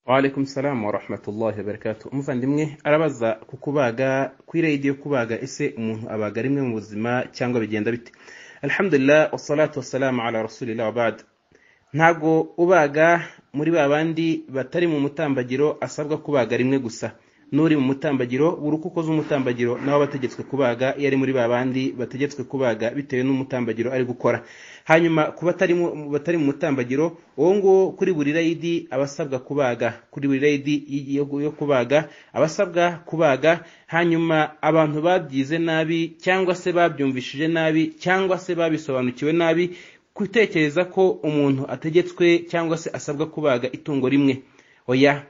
waalaikum salamu wa rahmatullahi wa barakatuh umuvandimwe arabaza ku kubaga kuri radiyo kubaga ese umuntu abaga rimwe mu buzima cyangwa bigenda bite alhamdulillah wassalatu wassalamu ala rasulillah wa bad ntago ubaga muri ba bandi batari mu mutambagiro asabwa kubaga rimwe gusa n'uri mu mutambagiro buri uko ukoze umutambagiro nawe aba ategetswe kubaga iyo ari muri ba bandi bategetswe kubaga bitewe n'umutambagiro ari gukora hanyuma ku batari mu mutambagiro uwo nguwo kuri buri rayidi aba asabwa kubaga kuri buri rayidi yo kubaga aba asabwa kubaga hanyuma abantu babyize nabi cyangwa se babyumvishije nabi cyangwa se babisobanukiwe nabi gutekereza ko umuntu ategetswe cyangwa se asabwa kubaga itungo rimwe oya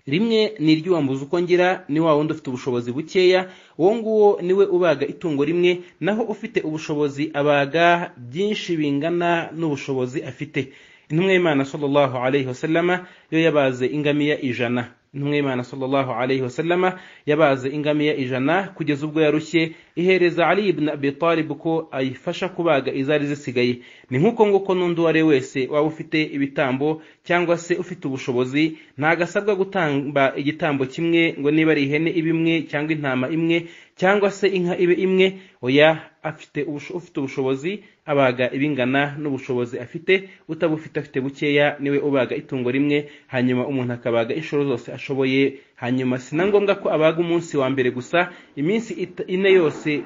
rimwe ni iry'uwambuza uko ngira ni wa wundi ufite ubushobozi bukeya uwo nguwo niwe ubaga itungo rimwe naho ufite ubushobozi abaga byinshi bingana n'ubushobozi afite intumwa y'imana sallallahu alayhi wasallama yo yabaze ingamiya ijana intumwa y'imana sallallahu alayhi wasallama yabaze ingamiya ijana kugeza ubwo yarushye ihereza ali ibn abi talib ko ayifasha kubaga izari zisigaye ni nk'uko nguko n'undi uwo ari we wese waba ufite ibitambo cyangwa se ufite ubushobozi ntagasabwa gutamba igitambo kimwe ngo niba ari ihene ibe imwe cyangwa intama imwe cyangwa se inka ibe imwe oya afite ufite ubushobozi abaga ibingana n'ubushobozi afite utabufite afite bukeya niwe ubaga itungo rimwe hanyuma umuntu akabaga inshuro zose ashoboye hanyuma si na ngombwa ko abaga umunsi wa mbere gusa iminsi ine yose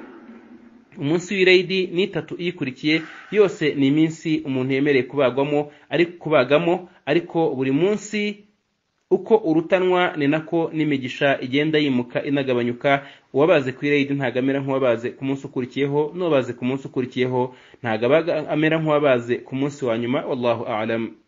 umunsi w'irayidi ni itatu iyikurikiye yose ni iminsi umuntu yemereye kubagwamo ari kubagamo ariko buri munsi uko urutanwa ni nako n'imigisha igenda yimuka inagabanyuka uwabaze ku irayidi ntabwo amera nk'uwabaze ku munsi ukurikiyeho n'uwabaze ku munsi ukurikiyeho ntabwo amera nk'uwabaze ku munsi wa nyuma wallahu alamu